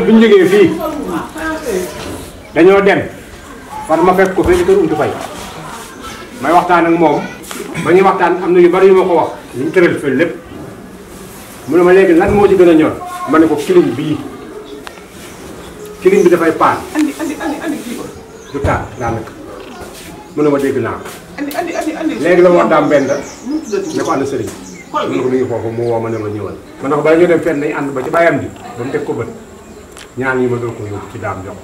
bi ñu jógee fii dañoo dem far ma fekk ko fii ci kër Untu Fay may waxtaan ak moom ba ñuy waxtaan am na yu bari yu ma ko wax ñu mu tëral fii lépp mu ne ma léegi lan moo ci gën a ñor ma ne ko kilim bii kilim bi dafay paan andi andi andi andi kii ba du taal daanaka mu ne ma dégg naa ko andi andi andi andi léegi la moo daam benn mu tuddati ne ko ànd sëriñ xol mu ne ko mi ngi foofu mu woo ma ne ma ñëwal ma ne ko bala ñu dem fenn nañ ànd ba ci bàyyam bi ba mu teg ko bët ñaan yi ma doon ko yóbbu ci daam jox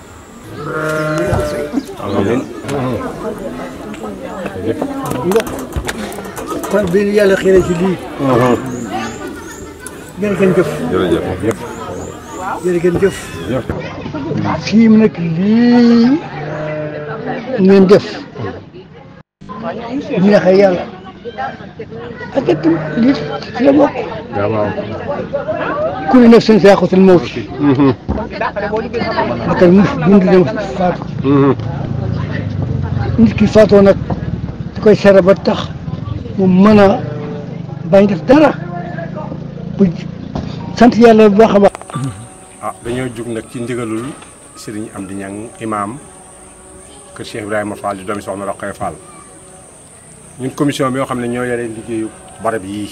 kon bi ñu yàlla xëy ci lii. jërë ngeen jëf. jërëjëf. jërë ngeen jëf. fii mu nekk lii ngeen def. bu neexee yàlla. ak it lii ci la bokk. waaw ku ne nafsin zaa'iqatul mawti. bakkan mu dund dem faatu. nit ki faatoo nag da koy sere ba tax mu mën a bañ def dara bu sant yàlla bu baax a baax. ah dañoo jug nag ci ndigalul Serigne Amdi Ñang imaam kër Cheikh Ibrahima Fall di doomi soxna Roqaya Fall ñun commission bi yoo xam ne ñoo yore liggéeyu barab yii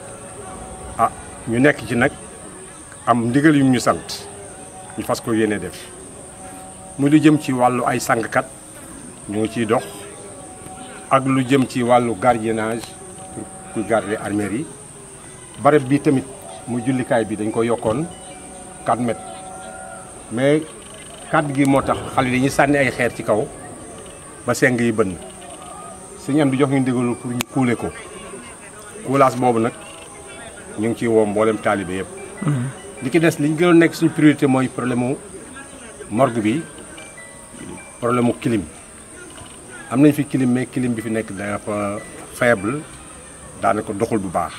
ah ñu nekk ci nag am ndigal yu ñu sant ñu fas ko yéene def muy lu jëm ci wàllu ay sangkat ñu ngi ciy dox ak lu jëm ci wàllu gardiennage pour kuy garder armères yi barab bi tamit mu jullikaay bi dañ ko yokkoon 4 mètres mais kàddu gi moo tax xale yi dañuy sànni ay xeer ci kaw ba seng yi bënn suñu am di jox ñu ndigalu pour ñu kuule ko kuulaas boobu nag ñu ngi ciy woo mboolem taalibe yëpp. li ki des li ñu gënoon nekk suñu priorité mooy problème mu morgue bi problème mu clim am nañ fi clim mais clim bi fi nekk dafa faible daanaka doxul bu baax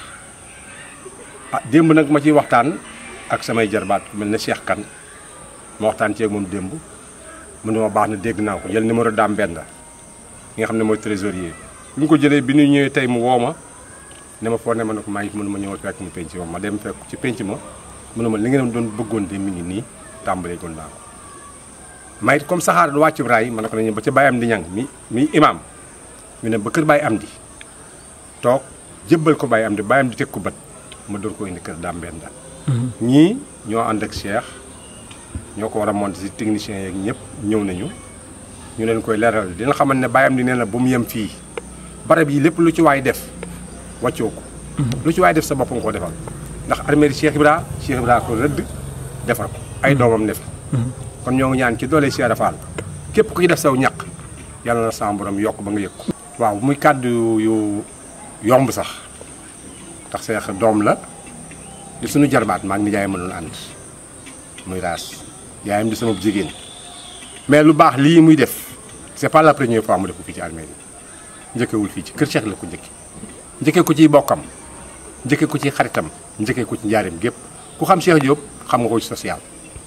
ah démb nag ma ciy waxtaan. ak samay jarbaat ku mel ne Cheikh Kane ma waxtaan ceeg moom démb mu ne ma baax na dégg naa ko jël numéro daam benn ki nga xam ne mooy trésorier bu ñu ko jëlee bi ñu ñëwee tey mu woo ma ne ma foo ne ma ne ko maa ngi mënu ma ñëwal fekk mu penc ma ma dem fekk ci penc ma mu ne ma li ngeen doon bëggoon de mi ngi nii tàmbalee goon naa ko may comme saxaar du wàcc raay ma ne ko nañu ba ca Baye Amdi Ñang mi mi imam ñu ne ba kër Baye Amdi toog jébbal ko Baye Amdi Baye Amdi teg ko bët ma door ko indi kër daam benn ñii ñoo ànd ak Cheikh ñoo ko war a monter ci techniciens yeeg ñëpp ñëw nañu ñu leen koy leeral dina xamal ne bàyyam di nee na bu mu yem fii barab yi lépp lu ci waay def wàccoo ko lu ci waay def sa bopp nga ko defal ndax armée Cheikh Ibra Cheikh Ibra ko rëdd defar ko ay doomam ne fi kon ñoo ngi ñaan ci doole Cheikh Rafal képp ku ci def saw ñaq yàlla na sa borom yokk ba nga yëg ko waaw muy kàddu yu yomb sax ndax Cheikh doom la di suñu jarbaat maa ngi ni jaay ma doon ànd muy raas yaayam di sama jigéen mais lu baax lii muy def c'est pas la première fois mu def ko fii ci armée yi njëkkewul fii ci kër Cheikh la ko njëkke njëkkee ko ciy bokkam njëkkee ko ci xaritam njëkkee ko ci njaareem gépp ku xam Cheikh Diop xam nga ko ci social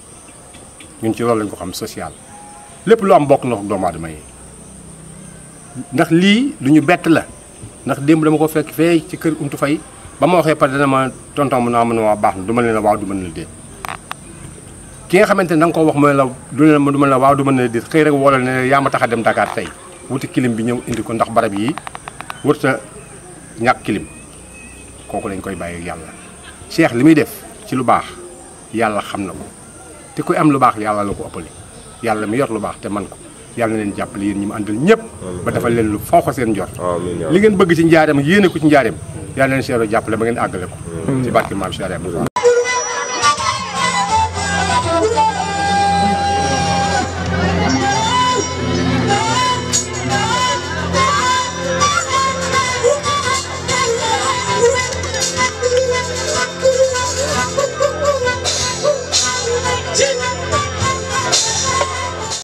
ñun ci loolu lañ ko xam social lépp lu am bokk na ko doomu aadama yi ndax lii lu ñu bett la ndax démb dama ko fekk fee ci kër Untu Fay ba ma waxee pare dana ma tonton mu naa mën a waa baax na du ma leen la waaw du ma leen la déet ki nga xamante ne da nga ko wax mooy la du leen du ma la waaw du ma leen la déet xëy rek woo la ne yaa ma tax a dem Dakar tey wuti kilim bi ñëw indi ko ndax barab yi wërta ñàkk kilim kooku lañ koy bàyyi yàlla Cheikh li muy def ci lu baax yàlla xam na ko te kuy am lu baax yàlla la ko ëppale yàlla mi yor lu baax te man ko yàlla na leen jàppale yéen ñi mu àndal ñëpp ba defal leen lu foofa seen njort li ngeen bëgg ci njaareem yéene ko ci njaareem yàlla leen Cheikh jàppale ba ngeen àggale ko ci barke maam Cheikh Ibrahima